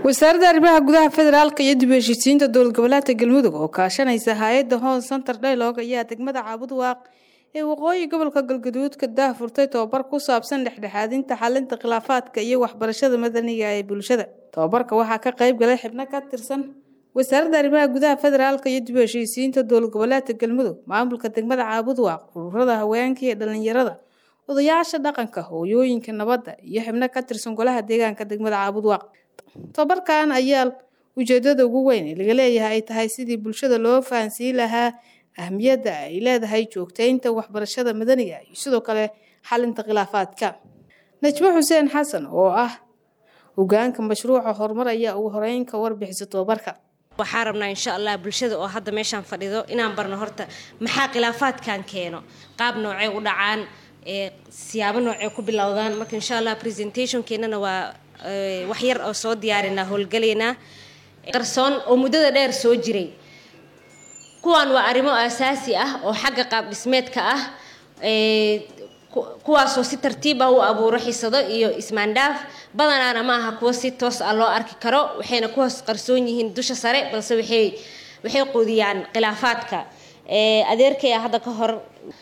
wasaaradda arrimaha gudaha federaalka iyo dib u heshiisiinta dowlad goboleedka galmudug oo kaashanaysa hay-adda hoon center dialogue ayaa degmada caabud waaq ee waqooyi gobolka galgaduud ka daahfurtay tobabar ku saabsan dhexdhexaadinta xalinta khilaafaadka iyo waxbarashada madaniga ee bulshada tobabarka waxaa ka qayb galay xibno ka tirsan wasaaradda arrimaha gudaha federaalka iyo dib u heshiisiinta dowlad goboleedka galmudug maamulka degmada caabud waaq ururada haweenka iyo dhalinyarada odayaasha dhaqanka hooyooyinka nabadda iyo xibno ka tirsan golaha deegaanka degmada caabud waaq tobabarkan ayaa ujeedada ugu weyn ee laga leeyahay ay tahay sidii bulshada loo fahansiin lahaa ahmiyadda ay leedahay joogtaynta waxbarashada madaniga iyo sidoo kale xalinta khilaafaadka najmo xuseen xasan oo ah hogaanka mashruuca horumar ayaa ugu horeyn ka warbixisa tobabarka waxaa rabnaa insha allah bulshada oo hadda meeshaan fadhido inaan barno horta maxaa khilaafaadkan keeno qaab noocee u dhacaan siyaabo noocee ku bilowdaan marka insha allah presentationkeenana waa wax yar oo soo diyaarinaa howlgalaynaa qarsoon oo muddada dheer soo jiray kuwan waa arrimo asaasi ah oo xagga qaab dhismeedka ah kuwaasoo si tartiib ah u abuuro xisado iyo ismaandhaaf badanaana ma aha kuwo si toos ah loo arki karo waxayna ku hoos qarsoon yihiin dusha sare balse waxay waxay quudiyaan khilaafaadka adeerkaya hadda ka hor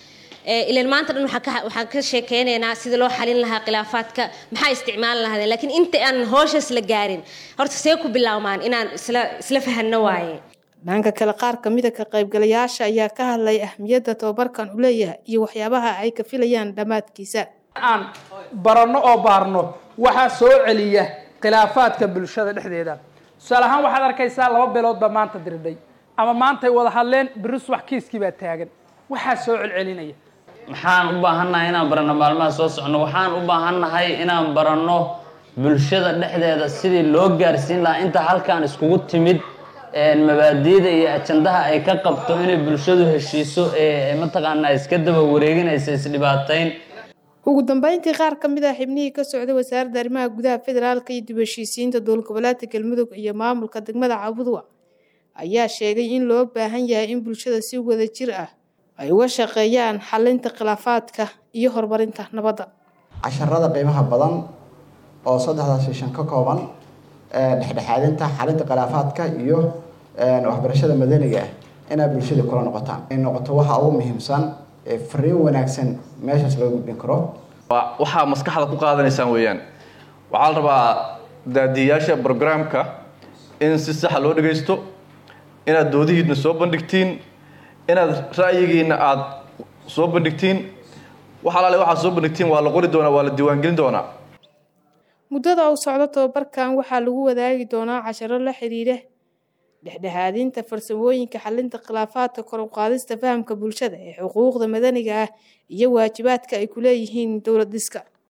ilan maanta dhan waxaan ka sheekeynaynaa sida loo xalin lahaa khilaafaadka maxaa isticmaali lahaadeen laakiin inta aan hooshaas la gaarin horta see ku bilaawmaan inaan isla isla fahanno waaye dhanka kale qaar kamida ka qaybgalayaasha ayaa ka hadlay ahmiyadda tobabarkan u leeyahay iyo waxyaabaha ay ka filayaan dhammaadkiisa aan baranno oo baarno waxaa soo celiya khilaafaadka bulshada dhexdeeda tusaale ahaan waxaad arkaysaa laba beelood baa maanta dirdhay ama maantay wada hadleen biris wax kiiskii baa taagan waxaa soo celcelinaya maxaan u baahannahay inaan baranno maalmaha soo socno waxaan u baahannahay inaan baranno bulshada dhexdeeda sidii loo gaarsiin lahaa inta halkaan iskugu timid mabaadiida iyo ajandaha ay ka qabto inay bulshadu heshiiso ee mataqaanaa iska daba wareeginaysa isdhibaatayn ugu dambeyntii qaar ka mid ah xibnihii ka socday wasaaradda arrimaha gudaha federaalka iyo dib heshiisiinta dowlad goboleedka galmudug iyo maamulka degmada cabudwa ayaa sheegay in loo baahan yahay in bulshada si wada jir ah ay uga shaqeeyaan xalinta khilaafaadka iyo horumarinta nabadda casharada qiimaha badan oo saddexdaas shishan ka kooban dhexdhexaadinta xalinta khilaafaadka iyo waxbarashada madaniga ah inaad bulshada kula noqotaan ay noqoto waxa ugu muhiimsan ee fariin wanaagsan meeshaas loo gudbin karo waxaa maskaxda ku qaadanaysaan weeyaan waxaa la rabaa daadiyayaasha brograamka in si saxa loo dhagaysto inaad doodihiidna soo bandhigtiin inaad ra'yigiina aada soo bandhigtiin wax alaale waxaad soo bandhigtiin waa la qori doonaa waa la diiwaangelin doonaa muddada uu socdo tobabarkan waxaa lagu wadaagi doonaa casharo la xiriira dhexdhexaadinta farsamooyinka xalinta khilaafaadka kor u qaadista fahamka bulshada ee xuquuqda madaniga ah iyo waajibaadka ay ku leeyihiin dowlad dhiska